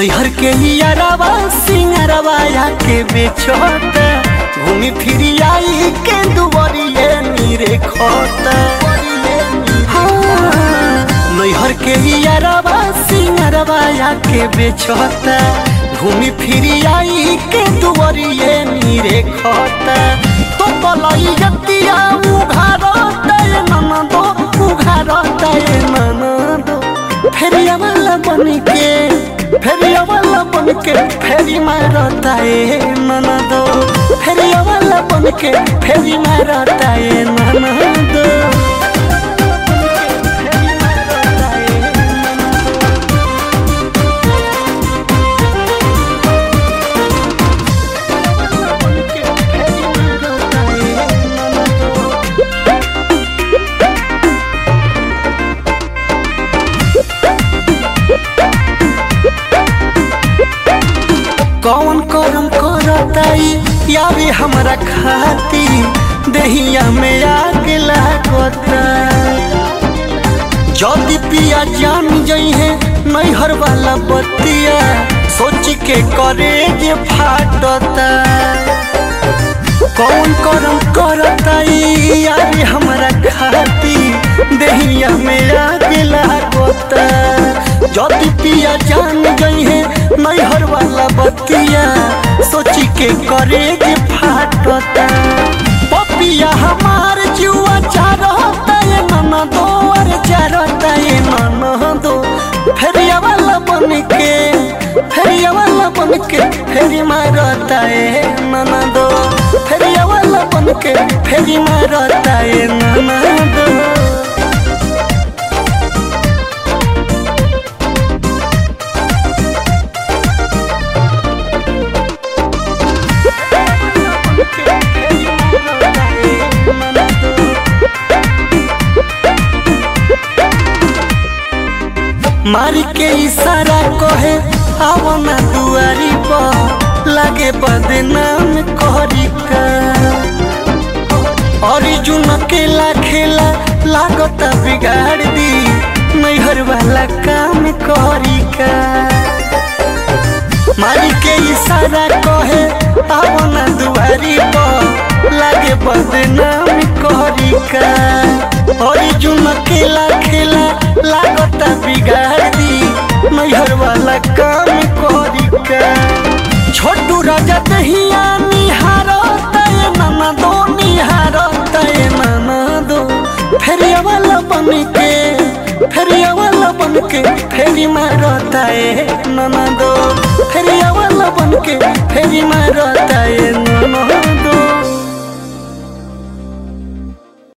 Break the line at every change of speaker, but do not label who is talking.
नैहर के हियरवा सिंगरवा के बेचोता घूमी फिरी आई के दुबरिए नीरे खोता हाँ, नैहर के हियरवा सिंगरवा के बेचोता घूमी फिरी आई के दुबरिए नीरे खोता तो पलाई जतिया उघारता ये ननदो उघारता ये ननदो फेरिया वाला बन के फेरिया वाला बन के फेरी मारता है ननदो फेरिया वाला बन के फेरी मारता है ननदो कौन करम करताई यारी हमरा खाती दहिया में आग लागता जल्दी पिया जान जई है नैहर वाला बतिया सोच के करे जे फाटता कौन करम करताई यारी हमरा खाती दहिया में आग लागता जल्दी पिया जान गई है नैहर वाला बतिया सोची के करे जे फाटता पपिया हमार जुआ चारता ये नन दो अरे चारता ये नन दो फेरिया वाला बन के फेरिया वाला बन के फेरी मारता ये नन दो फेरिया वाला बन के फेरी मारता ये नन दो मारी के इशारा कहे आओ ना दुआरी पर लागे बदनाम करी का अर्जुन अकेला खेला लागता बिगाड़ दी नैहर वाला काम करी का मारी के इशारा कहे आओ ना दुआरी पर लागे बदनाम करी का अर्जुन अकेला खेला लागता बिगाड़ दी नैहर वाला काम करी का छोटू राजा दहिया निहारता ये नाना दो निहारता ये नाना दो फेरिया वाला बन के फेरिया वाला बन के फेरी मारता ये नाना दो फेरिया वाला बन के फेरी मारता ये नाना दो